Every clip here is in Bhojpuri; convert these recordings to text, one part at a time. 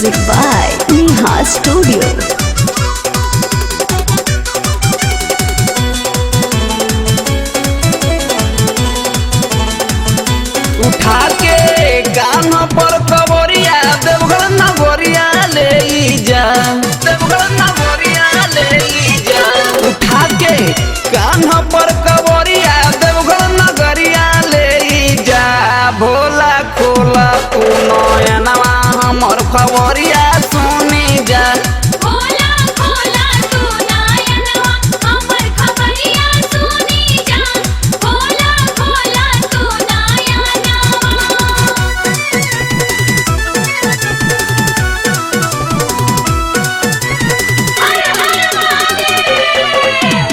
Music by Neha Studio. उठा के कान पर कबरिया देवघर नगरिया ले जा देवघर नगरिया ले जा उठा के कान पर कबरिया देवघर नगरिया ले जा भोला खोला तू नयनवा हमर खबरिया सुनी जा भोला भोला तू नायनवा हमर खबरिया सुनी जा भोला भोला तू नायनवा हर हर महादेव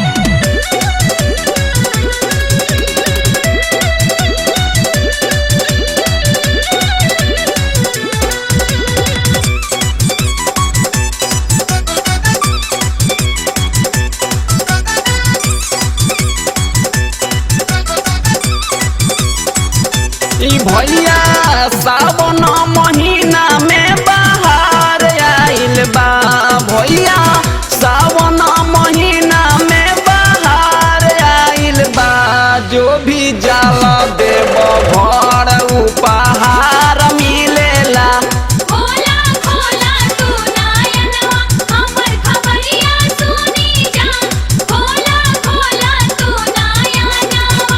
ई भैया सावन महीना में बाहर आइल बा भैया सावन महीना में बाहर आइल बा जो भी जाला देव घर उपहार मिलेला भोला भोला तू नायनवा हमर खबरिया सुनी जा भोला भोला तू नायनवा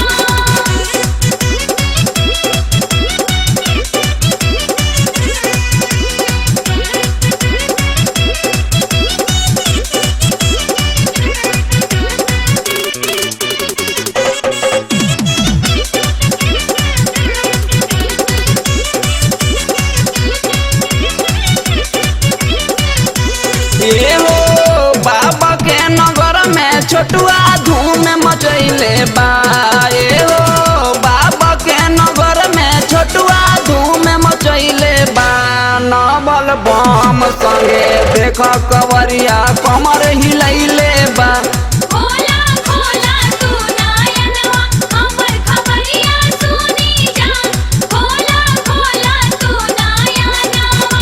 ए हो बाबा के नगर में छोटुआ धूम मचैले बा ए हो बाबा के नगर में छोटुआ धूम मचैले बा नवल बम संगे देख कवरिया कमर हिलैले बा भोला भोला तू नायनवा हमर खबरिया सुनी जा भोला भोला तू नायनवा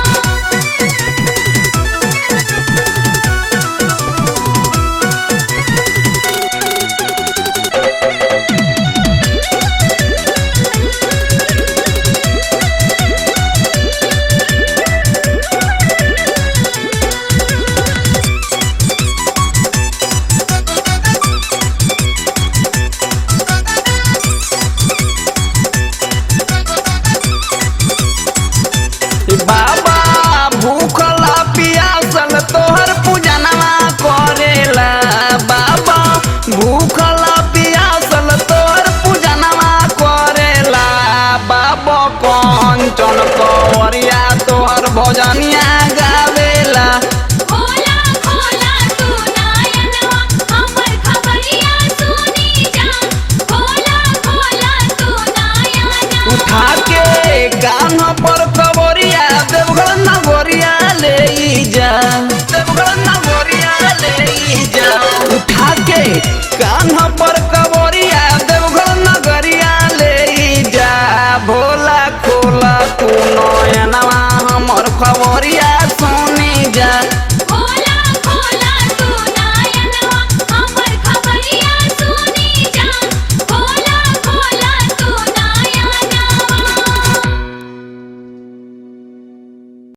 बाबा भूखला पियासल तोहर पूजनवा करेला बाबा भूखला पियासल तोहर पूजनवा करेला बाबा कंचन कवरिया तोहर भजनिया